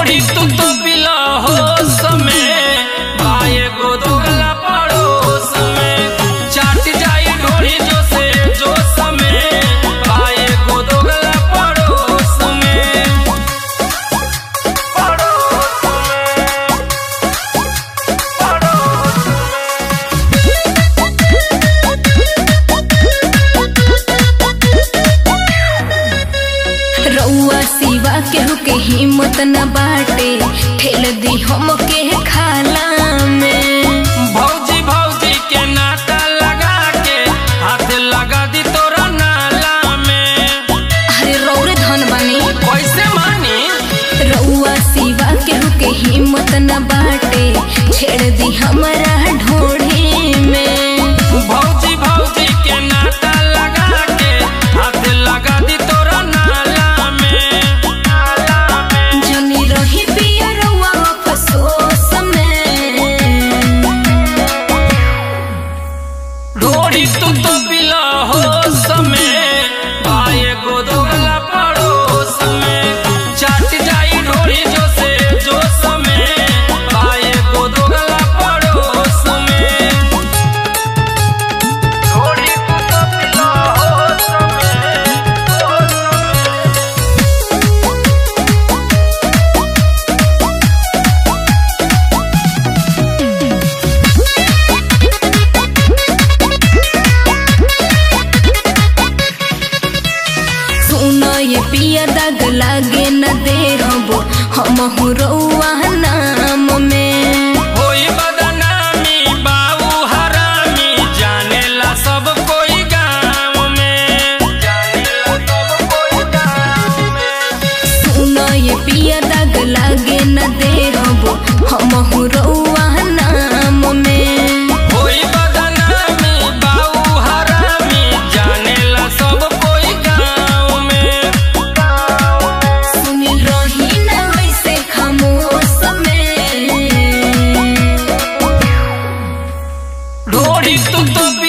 ढोड़ी तू तो बिला हो समय बाए गो दोगला पड़ोस में चाट जाई ढोड़ी जो से जो समय बाए गो दोगला पड़ोस में पड़ोस में पड़ोस रउआ सिवा केहू के हिम्मत न बाटे ठेल दी हम के खाला में भौजी भौजी के नाता लगा के हाथ लगा दी तोरा नाला में अरे रौरे धन बानी कैसे मानी रउआ सिवा केहू के हिम्मत न बाटे छेड़ दी हमारा ढोढ़े में भौजी भौजी के नाता लगा के हाथ लगा दी तोरा नाला में नाला में जनी रही पिया रउआ अफसोस में ढोड़ी तू तो बिला हो समय भाई गो दोगला पड़ोस में चाट जाई ढोड़ी जो से जो समय भाई गो दोगला पड़ोस में ढोड़ी तू तो बिला हो समय हो समय सुनो ये पिया दाग लागे न दे हबो हम रउआ नाम में होई बदनामी बाऊ हरामी जानेला सब कोई गाँव में जानेला सब कोई गाँव में सुनो ये पिया दाग लागे न दे हबो हम रउआ नाम में होई बदनामी बाऊ हरामी जानेला सब कोई गाँव में सुनिल रही न वैसे खामोश में ढोड़ी तू तो